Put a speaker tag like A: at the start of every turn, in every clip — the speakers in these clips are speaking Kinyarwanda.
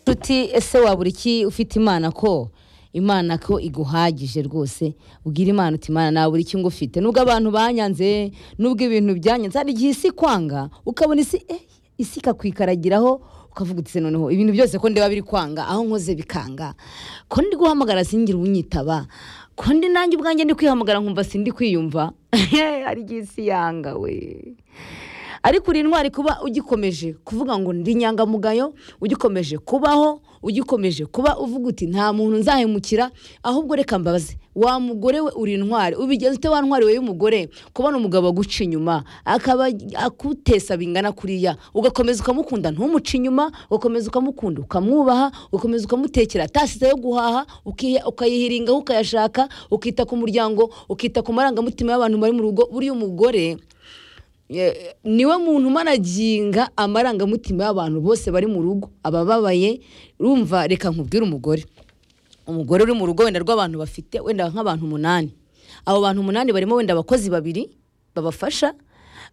A: nshuti ese wabura iki ufite imana ko imana ko iguhagije rwose ubwira imana uti imana nabura iki ngo ufite nubwo abantu banyanze nubwo ibintu byanyanze hari igihe isi kwanga ukabona isi eh, isi ikakwikaragiraho ukavuga uti se noneho ibintu byose ko ndeba biri kwanga aho nkoze bikanga ko ndi guhamagara singira unyitaba ko ndi nanjye ubwanjye ndi kwihamagara nkumva sindi kwiyumva hari igihe isi yanga we ariko uri intwari kuba ugikomeje kuvuga ngo ndi inyangamugayo ugikomeje kubaho ugikomeje kuba uvuga uti nta muntu nzahemukira ahubwo reka mbabaze wa mugore we uri intwari ubigenza ute wa ntwari we y'umugore kubona umugabo aguca inyuma akaba akutesa bingana kuriya ugakomeza ukamukunda ntumuce inyuma ugakomeza ukamukunda ukamwubaha ugakomeza ukamutekera tasize yo guhaha ukiya- ukayihiringaho ukayashaka ukita ku muryango ukita ku marangamutima y'abantu bari mu rugo buriya umugore Ye- niwe muntu umanaginga amarangamutima y'abantu bose bari mu rugo abababaye rumva reka nkubwire umugore umugore uri mu rugo wenda rw'abantu bafite wenda nk'abantu umunani abo bantu umunani barimo wenda abakozi babiri babafasha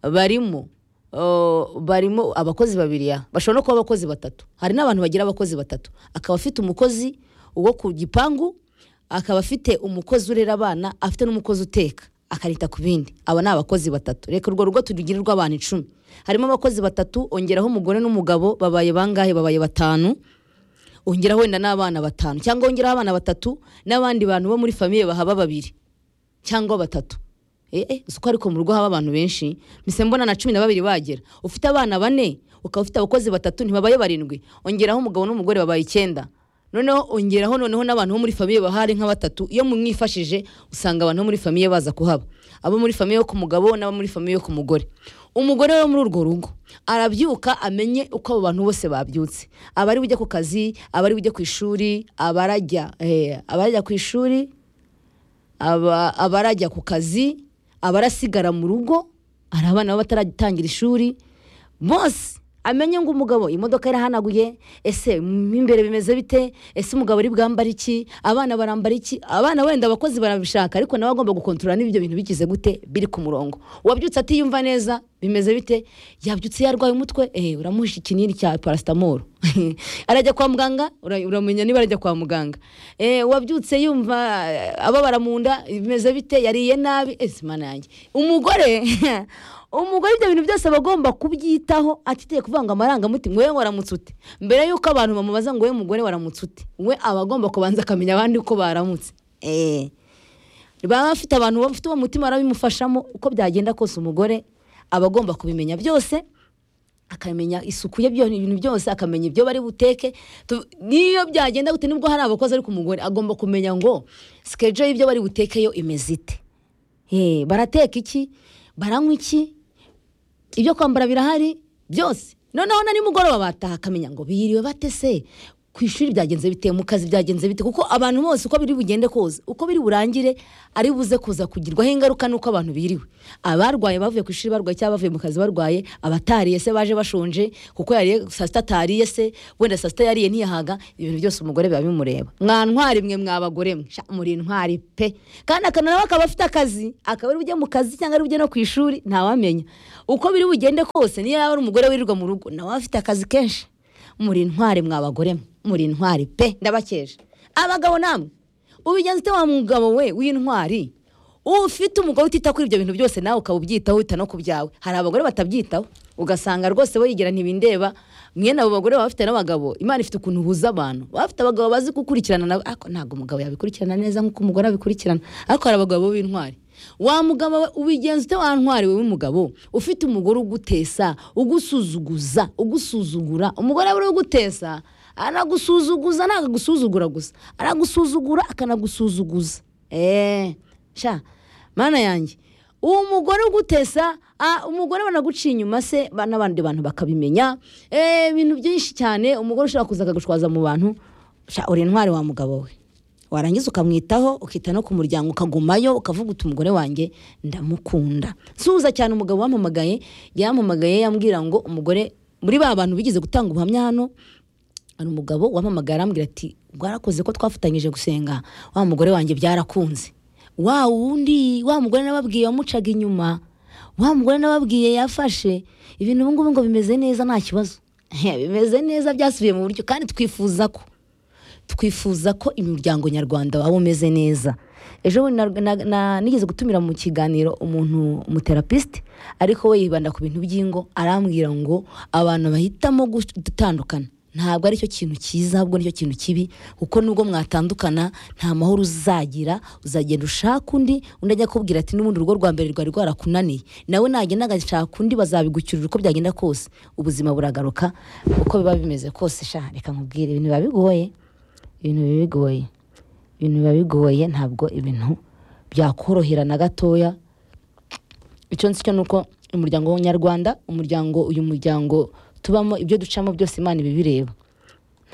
A: barimo uh, barimo abakozi babiri ya bashobora no kuba abakozi batatu hari n'abantu bagira abakozi batatu akaba afite umukozi wo ku gipangu akaba afite umukozi urera abana afite n'umukozi uteka akanita ku bindi aba ni abakozi batatu reka urwo rugo turugirirwa abantu icumi harimo abakozi batatu ongeraho umugore n'umugabo babaye bangahe babaye batanu ongeraho wenda n'abana batanu cyangwa wongeraho abana batatu n'abandi bantu bo muri famiye bahaba babiri cyangwa batatu Eh, eh, si uko ariko mu rugo haba abantu benshi mise mbona na cumi na babiri bagera ufite abana bane ukaba ufite abakozi batatu ntibabaye barindwi ongeraho umugabo n'umugore babaye icyenda noneho ongeraho noneho n'abantu bo muri famiye bahari nka batatu iyo mumwifashije usanga abantu bo muri famiye baza kuhaba abo muri famiye yo ku mugabo n'abo muri famiye yo ku mugore umugore wo muri urwo rugo arabyuka amenye uko abo bantu bose babyutse abari bujya ku kazi abari bujya ku ishuri abarajya eh, abarajya ku ishuri aba- abarajya ku kazi abarasigara mu rugo hari abana baba bataratangira ishuri bose amenye ngo umugabo imodoka irahanaguye ese mo imbere bimeze bite ese umugabo ari bwambare iki abana barambara iki abana wenda abakozi barabishaka ariko nawe agomba gukontorora n'ibyo bintu bigize gute biri ku murongo uwabyutse atiyumva neza bimeze bite yabyutse yarwaye umutwe eh uramuhisha ikinini cya parasitamoro arajya kwa muganga ura- uramenya niba arajya kwa muganga eh wabyutse yumva eh, ababara mu nda bimeze bite yariye nabi ese mana yanjye umugore umugore ibyo bintu byose aba agomba kubyitaho atiteye kuvuga ngo amarangamutima we waramutse ute mbere y'uko abantu bamubaza ngo we mugore waramutse ute we aba agomba kubanza akamenya abandi uko baramutse eh baba bafite abantu bafite uwo mutima barabimufashamo uko byagenda kose umugore aba agomba kubimenya byose akamenya isuku ye byo ibintu byose akamenya ibyo bari buteke Tu- niyo byagenda gute nubwo hari abakozi ariko umugore agomba kumenya ngo sikejo y'ibyo bari butekeyo imeze ite Eh, barateka iki baranywa iki ibyo kwambara birahari byose noneho na nimugoroba bataha akamenya ngo biyiriwe bate se ku ishuri byagenze bite mu kazi byagenze bite kuko abantu bose uko biri bugende kose uko biri burangire ari buze kuza kugirwaho ingaruka n'uko abantu biriwe abarwaye bavuye ku ishuri barwaye cyangwa bavuye mu kazi barwaye abatariye se baje bashonje kuko yariye saa sita atariye se wenda saa sita yariye ntiyahaga ibintu byose umugore biba bimureba mwa ntwari mwe mwa bagore mwe sha, muri intwari pe kandi akana nawe akaba afite akazi akaba ari bujye mu kazi cyangwa ari bujye no ku ishuri ntawamenya uko biri bugende kose niyo yaba ari umugore wirirwa mu rugo nawe afite akazi kenshi muri intwari mwa bagore mwe muri intwari pe ndabakeje abagabo namwe ubigenza ute wa mugabo we w'intwari ufite umugore utita kuri ibyo bintu byose nawe ukaba ubyitaho wita no ku byawe hari abagore batabyitaho ugasanga rwose we yigira ntibindeba mwene abo bagore baba bafite n'abagabo imana ifite ukuntu uhuza abantu baba bafite abagabo bazi gukurikirana nawe ariko ntabwo umugabo yabikurikirana neza nk'uko umugore abikurikirana ariko hari abagabo b'intwari wa mugabo we ubigenza ute wa ntwari we w'umugabo ufite umugore ugutesa ugusuzuguza ugusuzugura umugore we ugutesa anagusuzuguza nagagusuzugura gusa aragusuzugura akanagusuzuguza eee sha mana yanjye uwo mugore ugutesa ah, umugore banaguca inyuma se ba- n'abandi bantu bakabimenya Eh, ibintu byinshi cyane umugore ushobora kuza akagushwaza mu bantu sha uri intwari wa mugabo we warangiza ukamwitaho ukita no ku muryango ukagumayo ukavuga uti umugore wanjye ndamukunda suza cyane umugabo wampamagaye yampamagaye yambwira ngo umugore muri ba bantu bigeze gutanga ubuhamya hano hari umugabo wampamagara arambwira ati bwarakoze ko twafatanyije gusenga wa mugore wanjye byarakunze wa wundi wa mugore nababwiye wamucaga inyuma wa mugore nababwiye yafashe ibintu ubu ngubu ngo bimeze neza nta kibazo He, bimeze neza byasubiye mu buryo kandi twifuza ko twifuza ko imiryango nyarwanda waba umeze neza ejo bundi na- na- na- nigeze gutumira mu kiganiro umuntu umuterapisite ariko we yibanda ku bintu by'ingo arambwira ngo abantu bahitamo gush- gutandukana ntabwo aricyo kintu cyiza ahubwo nicyo kintu kibi kuko nubwo mwatandukana nta mahoro uzagira uzagenda ushaka undi undi ajya akubwira ati n'ubundi urugo rwa mbere rwari rwarakunaniye nawe nagenda agashaka undi bazabigucyurira uko byagenda kose ubuzima buragaruka uko biba bimeze kose sha reka nkubwire ibintu biba bigoye ibintu biba bigoye ibintu biba bigoye ntabwo ibintu byakorohera na gatoya icyo nzi cyo ni uko umuryango nyarwanda umuryango uyu muryango tubamo ibyo ducamo byose imana ibibireba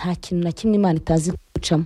A: nta kintu na kimwe imana itazi gucamo